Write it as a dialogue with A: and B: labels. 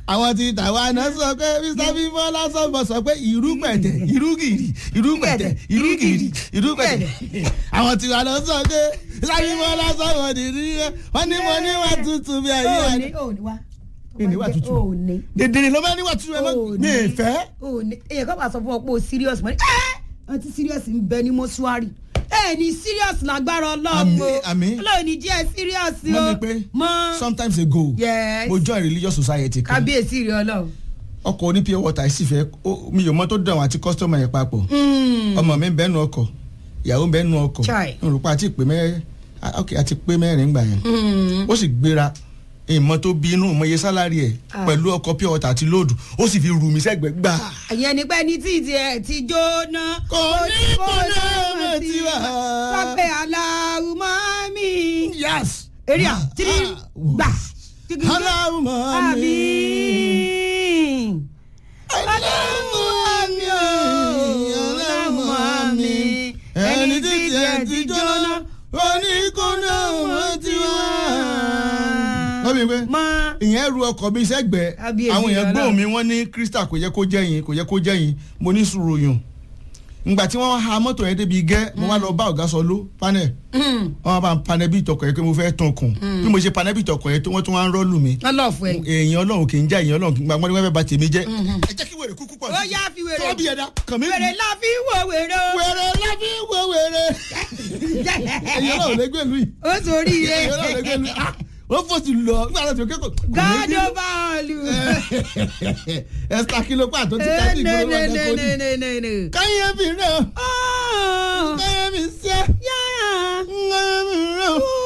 A: àwọn ti tàwa náà sọ pé mr bímọ lásán bọ sọ pé ìrú pẹ̀tẹ̀ ìrú gìrì ìrú pẹ̀tẹ̀ ìrú gìrì ìrú pẹ̀tẹ̀ àwọn tiwa náà sọ pé mr bímọ lásán wọn ní ní wọn ní mo ní wà tútù bí ayé
B: òní
A: ẹni.
B: òní wá.
A: Èní wà tútù.
B: òní.
A: dèdèrè ló bá ní wà tútù ẹ mọ
B: òní.
A: mi ì fẹ́.
B: òní èyàn kan bá sọ fún ọ pé o serious mọ́ ni ẹ́ ọtí serious ń bẹ ní mọ́ṣúárì ẹ ní serious lágbára ọlọ́run o
A: Àmín, àmín.
B: ọlọ́run ní jẹ́ serious o
A: mọ mi pé
B: mọ́
A: sometimes ago
B: Yes.
A: mo join religious society kan
B: kábíyèsí rẹ ọlọ́run.
A: ọkọ̀ oní pure water yìí sì fẹ́ ó- mi ò mọ tó dùn àwọn àti customer yẹn papọ̀ ọmọ mi ń bẹ́ẹ̀ nu ọkọ̀ ìyàwó ń bẹ́ẹ̀ nu ọkọ̀
B: Chai.
A: n rò pé àti pé mẹ́rin ok àti pé mẹ́rin gbà yẹn ó sì gbéra ìmọ̀ tó bí inú ìmọ̀ye sálárì ẹ̀
B: Ah.
A: pẹ̀lú ọkọ̀ pure water àti lóòdù ó sì fi rù mí sẹ́gbẹ̀ẹ́ gbà.
B: ìyẹn ni pé ní tí ìdí ẹ ti jóná.
A: Kò ní kò ní ọmọ tiwa.
B: sọ pé aláwọ̀ mọ́ mi.
A: yes.
B: eré à tírí gbà.
A: aláwọ̀
B: àmì.
A: mi.
B: aláwọ̀ mi o. aláwọ̀ mi.
A: ẹni tí tiẹ̀ ti jóná oníkóná ọmọ tiwa. wọ́n bí pé
B: mọ.
A: ìyẹn ru ọkọ̀ mi sẹ́gbẹ̀ẹ́
B: Kábíyèsí
A: àwọn èèyàn
B: Ọlọ́run.
A: gbóhùn mi wọ́n ní crystal kò yẹ kó jẹ́ yín kò yẹ kó jẹ́ yín mo ní sùúrù yùn ngbà tí wọ́n ha mọ́tò yẹn débi gẹ́ mo wá lọ bá ọ̀gá sọ ló panel wọ́n bá ń panẹ́ bí ìtọkọ̀ yẹn pé mo fẹ́ tún kùn bí mo ṣe panẹ́ bí ìtọkọ̀ yẹn tó wọ́n tún wá ń rọ́ọ̀lù mi
B: ọlọ́ọ̀fù ẹ̀.
A: èèyàn ọlọ́run kì í jẹ́ èèyàn ọlọ́run kì í gbàgbọ́n ní wọ́n fẹ́ bà tèmi jẹ́ ẹ jẹ́ kí wèrè kúkú pọ̀
B: ó yá fi wèrè.
A: tọ́ bí ẹ̀dá kàn mí
B: wèrè la fi wo wèrè o.
A: wèrè lábí wo wèrè èèyàn ọlọ́run lè gbèlú yìí
B: ó sórí ire.
A: èèyàn ọlọ́run lè gbèlú yìí wọ́n fòsì lọ nígbà tó ti kékòó
B: gádó bọ́ọ̀lù.
A: ẹ̀sítà kìlọ̀ pàtó ti ká sí ìgboro wọn lẹ́kọ̀ọ́ ni
B: nẹ́nẹ́nẹ́nẹ́nẹ́.
A: káyé mi rẹ̀
B: Oh,
A: káyé mi sẹ́
B: yára.
A: káyé mi rẹ̀